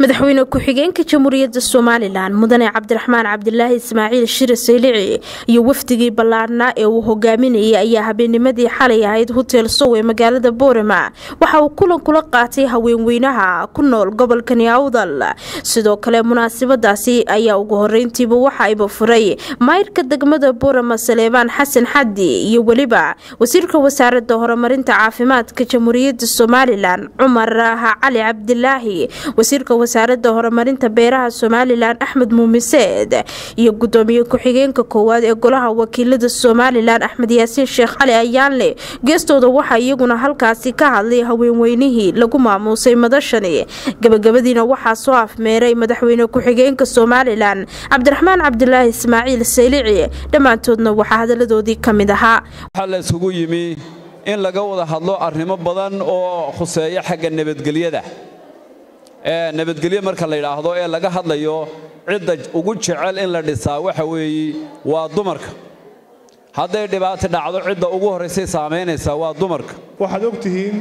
madaxweyne ku-xigeenka jamhuuriyadda somalilan mudane cabdiraxmaan cabdilaahi ismaaciil shire saylici iyo wafdigii ballaarnaa ee uu hogaaminayay ayaa habeennimadii xalay ahayd hotel sow ee magaalada boorama waxa uu kulan kula qaatay haweenweynaha ku nool gobolkani awdal sidoo kale munaasabadaasi ayaa ugu horeyntiiba waxa ayba furay mayrka degmada boorama saleebaan xasan xaddi iyo weliba wasiirka wasaaradda horumarinta caafimaadka jamhuuriyadda somalilan cumar cali cabdilaahi wasiirka wasaaradda horumarinta beeraha somalilan axmed muumiseed iyo gudoomiye ku-xigeenka koowaad ee golaha wakiilada somalilan axmed yaasiin sheekh cali ayaanle geestooda waxaa iyaguna halkaasi ka hadlay haweenweynihii lagu maamuusay madashani gabagabadiina waxaa soo afmeeray madaxweyne ku-xigeenka somalilan cabdiraxmaan cabdilaahi ismaaciil saylici dhammaantoodna waxaa hadaladoodii ka mid ahaa waxaa la isugu yimi in laga wada hadlo arrimo badan oo khuseeya xagga nabadgelyada nabadgelyo marka la yidhaahdo ee laga hadlayo cidda ugu jecel in la dhisaa waxa weeye waa dumarka hadday dhibaato dhacdo cidda ugu horraysay saamaynaysaa waa dumarka waxaad og tihiin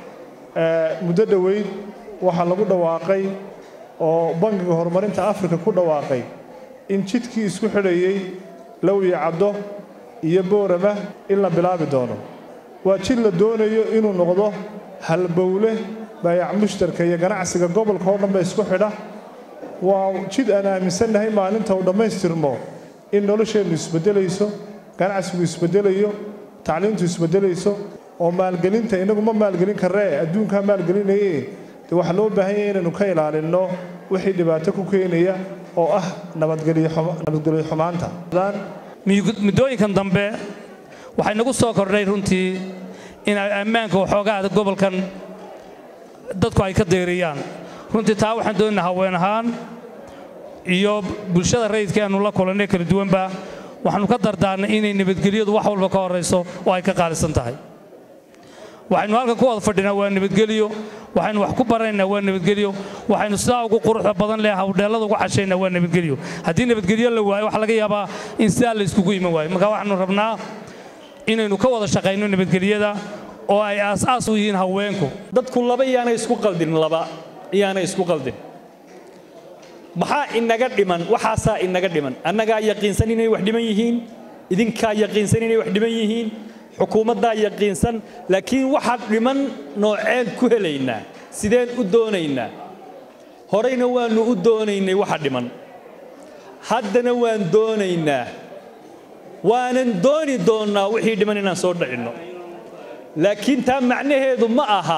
muddo dhoweyd waxaa lagu dhawaaqay oo bangiga horumarinta afrika ku dhawaaqay in jidkii isku xidhayey lowya caddo iyo boorama in la bilaabi doono waa jid la doonayo inuu noqdo halbowle baayac mushtarka iyo ganacsiga gobolka oo dhanba isku xidha waa jid aan aaminsannahay maalinta uu dhammaystirmo in nolosheennu isbeddelayso ganacsigu isbeddelayo tacliintu isbeddelayso oo maalgelinta innagu ma maalgelin karree adduunkaa maalgelinaye dee waxaa loo baahan yahay inaynu ka ilaalinno wixii dhibaato ku keenaya oo ah nabadgelyo xumaanta muddooyinkan dambe waxay nagu soo kordhay runtii in ammaanka waxoogaa gobolkan dadku ay ka deeriyaan runtii taa waxaan doonayna haween ahaan iyo bulshada rayidka aanu la kulannay kala duwanba waxaannu ka dardaarnay inay nabadgelyadu wax walba ka horrayso oo ay ka qaalisan tahay waxaynu halkan ku wada fadhinaa waa nabadgelyo waxaynu wax ku baranaynaa waa nabadgelyo waxaynu sidaa ugu quruxda badan leh hawdheellada ugu cashaynaa waa nabadgelyo haddii nabadgelyo la waayo waxa laga yaabaa in sidaa la iskugu iman waayo marka waxaanu rabnaa inaynu ka wada shaqayno nabadgelyada oo ay aas-aas u yihiin haweenku dadku laba iyaanay isku qaldin laba iyaanay isku qaldin maxaa inaga dhiman waxaasaa inaga dhiman annagaa yaqiinsan inay wax dhiman yihiin idinkaa yaqiinsan inay wax dhiman yihiin xukuumaddaa yaqiinsan laakiin waxaa dhiman nooceen ku helaynaa sideen u doonaynaa horeyna waannu u doonaynay waxa dhiman haddana waan doonaynaa waanan dooni doonnaa wixii dhiman inaan soo dhacinno laakiin taa macnaheedu ma aha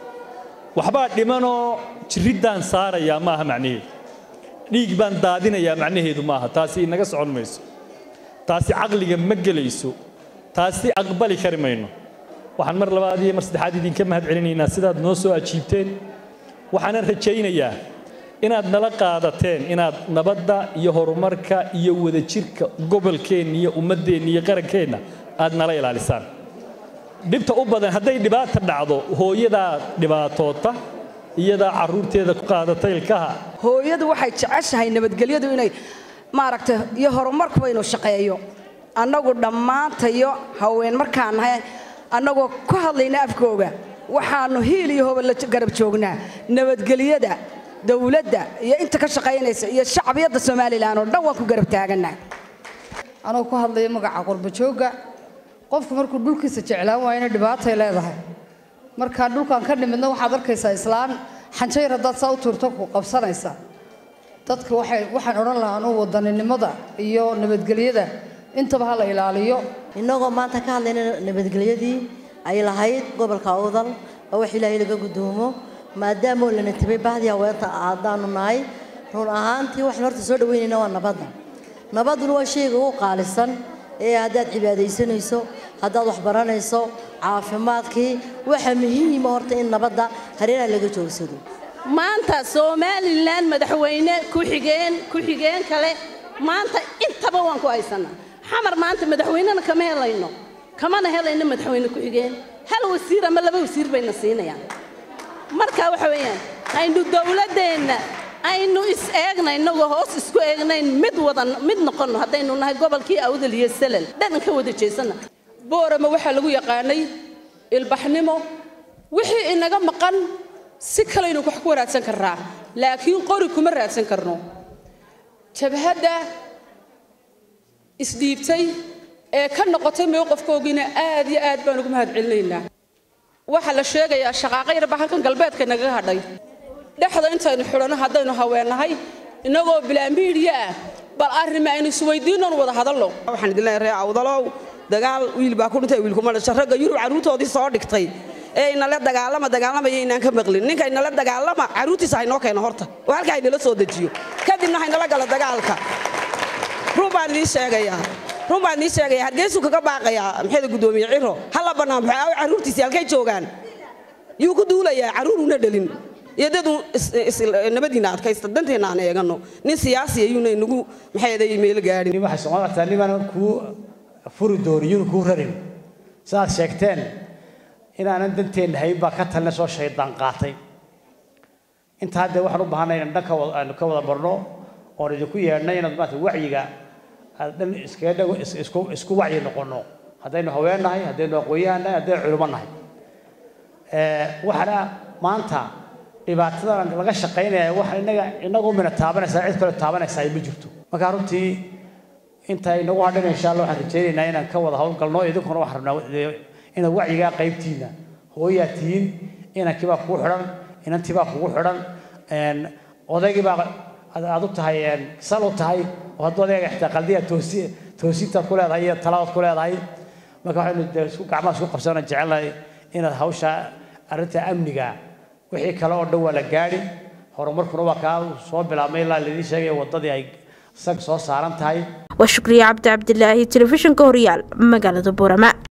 waxbaa dhimanoo jirriddaan saarayaa ma aha macnaheedu dhiig baan daadinayaa macnaheedu ma aha taasi inaga socon mayso taasi caqliga ma gelayso taasi aqbali kari mayno waxaan mar labaad iyo mar saddexaad idinka mahad celinaynaa sidaad noo soo ajiibteen waxaanan rajaynayaa inaad nala qaadateen inaad nabadda iyo horumarka iyo wadajirka gobolkeenna iyo ummaddeenna iyo qarankeenna aad nala ilaalisaan dhibta u badan hadday dhibaata dhacdo hooyadaa dhibaatoota iyadaa carruurteeda ku qaadata ilkaha hooyadu waxay jeceshahay nabadgelyadu inay maaragtay iyo horumarkuba inuu shaqeeyo annagu dhammaantayo haween markaan nahay annagoo ku hadlayna afkooga waxaannu hiil iyo hoba la garab joognaa nabadgelyada dawladda iyo inta ka shaqaynaysa iyo shacbiyadda somalilan oo dhan waan ku garab taagannaa anoo ku hadlaya magaca qurbajoogga qofku markuu dhulkiisa jeclaan waayana dhibaatay leedahay markaa dhulkaan ka nimidna waxaad arkaysaa islaan xanjayr haddaad saa u tuurto ku qabsanaysa dadka waxay waxaan odhan lahaa anuu wadaninimada iyo nabadgelyada intaba ha la ilaaliyo innagoo maanta ka hadlayna nabadgelyadii ay lahayd gobolka awdal oo wax ilaahay laga gudoomo maadaamoo lana tabay bahdii haweenta haddaanu nahay run ahaantii waxaan horta soo dhaweynayna waa nabadda nabadduna waa shayga ugu qaalisan ee haddaad cibaadaysanayso haddaad wax baranayso caafimaadkii waxa muhiima horta in nabadda hareeraha laga joogsado maanta somalilan madaxweyne ku-xigeen ku-xigeen kale maanta intaba waan ku haysanaa xamar maanta madaxweynena kama helayno kamana helayno madaxweyne ku-xigeen hal wasiir ama laba wasiir bayna siinayaan marka waxa weeyaan aynu dowladdeenna aynu is eegna innagoo hoos isku eegnayn mid wada mid noqonno haddaynu nahay gobolkii awdal iyo salal dhan ka wada jeesanna boorama waxaa lagu yaqaanay ilbaxnimo wixii inaga maqan si kalaynu wax ku wanaagsan karnaa laakiin qori kuma raadsan karno jabhadda isdhiibtay ee ka noqotay mowqafkoogiina aad iyo aad baan ugu mahad celinaynaa waxaa la sheegayaa shaqaaqo yarba halkan galbeedka nagaga hadhay dhexda intaynu xidhanno haddaynu haweennahay innagoo bilaamiidhiya ah bal arrima aynu isweydiinnoon wada hadallo waxaan idin leeyahay ree awdalow dagaal wiil baa ku dhintay wiilkuma dhasha ragga yurub carruurtoodii soo dhigtay ee inala dagaalama dagaalamaya inaan ka maqlin ninka inala dagaalama carruurtiisa haynoo keeno horta oo halkaa haynala soo dejiyo kadibna haynala gala dagaalka run baan idiin sheegayaa run baan idiin sheegayaa hargeysuu kaga baaqayaa maxayda guddoomiye ciro hala bannaan baxo aawo carruurtiisii halkay joogaan yuu ku duulayaa carruuruuna dhalin iyo dadu nabadiina adkaysta danteenna aan eegano nin siyaasi ayuuna inagu maxayday meel gaadhin waxay soo martaa niman kuu furi dooniyun kuu rarin sidaad sheegteen inaanan danteenna hayn baa ka talina soo shaydaan qaatay intaa haddee waxaan u baahanay inaan dhanka aanu ka wada barno oon idinku yeedhnay inaad maanta wacyiga aad dhan iskaga dhago isku isku wacyi noqonno haddaynu haween nahay haddaynu aqoonyahan nahay haddaynu culimo nahay waxaana maanta dhibaatadan laga shaqaynaya waxa inaga inagu mina taabanaysaa cid kale taabanaysaa ma jirto marka runtii inta inagu hadhan insha allah waxaan rajaynaynaa inaan ka wada howlgalno idinkuna waxaan rabnaa inaad wacyigaa qaybtiina hooyaa tihiin inankii baa kugu xidhan inantii baa kugu xidhan odaygii baa aad u tahay sal u tahay oo hadduu odayga xitaa qaldiya toosi toosintaad ku leedahay iyo talabaad ku leedahay marka waxaynu dee isku gacmaha isku qabsana jecelnahay inaad hawsha arrinta amniga wixii kale oo dhan waa la gaadhi horumarkuna waa kaa soo bilaabmay ilaa laidin sheegaya waddadii ay sag soo saaran tahay waa shukriye cabdi cabdilaahi telefishinka horyaal magaalada buurama